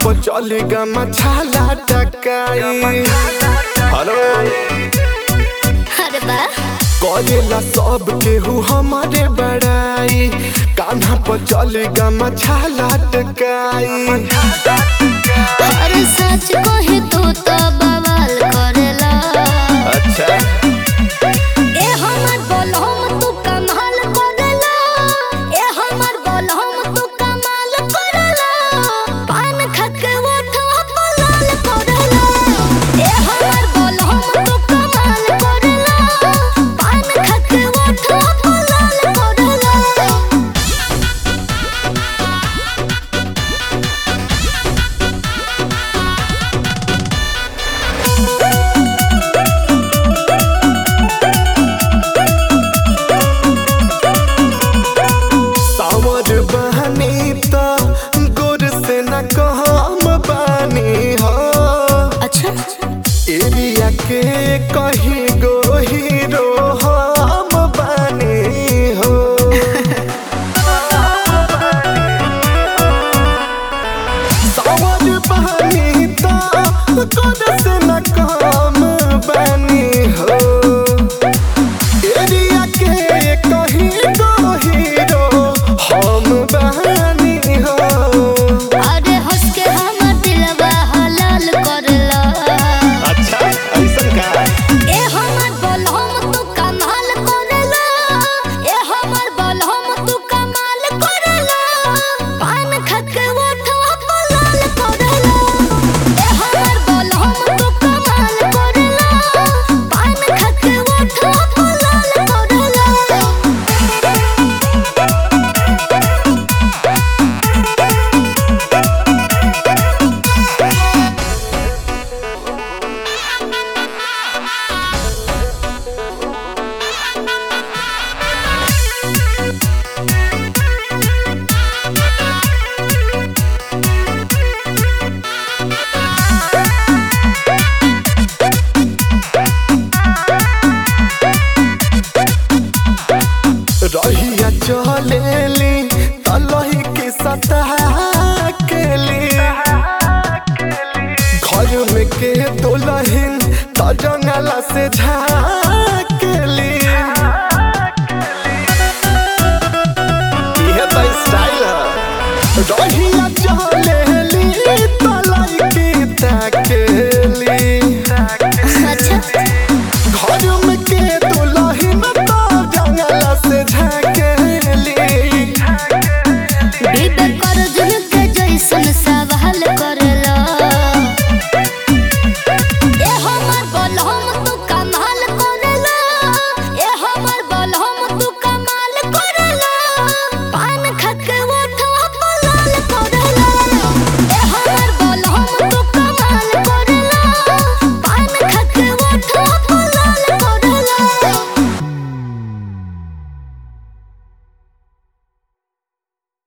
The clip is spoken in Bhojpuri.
पर चली गमा छाला टकाई हेलो अरे बा करेला सब केहू हमारे बड़ाई कान्हा पर चली गमा छाला टकाई अरे सच कहे तू तो बवाल करेला अच्छा ए हमर बोलहम तू कमाल करेला ए हमर बोलहम तू कमाल करेला पान खके ओठवा पर लाल करेला ए हमर बोलहम तू कमाल करेला पान खके ओठवा पर लाल करेला सावर बहनी त गोर से न कहम बानी हो अच्छा एरिया के कहीं गो हीरो हम बानी हो सावर बहनी त गोर से न कहम बानी हो एरिया के कहीं गो हीरो हम बानी हो अरे हंस के हमर दिलवा हलाल करला अच्छा ऐसा का ए हमर बलहम तू कमाल करला ए हमर बलहम तू कमाल करला पान खके ओठवा पर लाल करला ए हमर बलहम तू कमाल करला पान खके ओठवा पर लाल करला रहिया चलेली तलही के सतह केली घर में के दुलहिन त जंगला से झाकेली इहे त स्टाइल है रहिया चलेली तलही के ताकेली अच्छा घर में के दुलहिन त जंगला से झाकेली विवेक अर्जुन के जैसन सवाल करला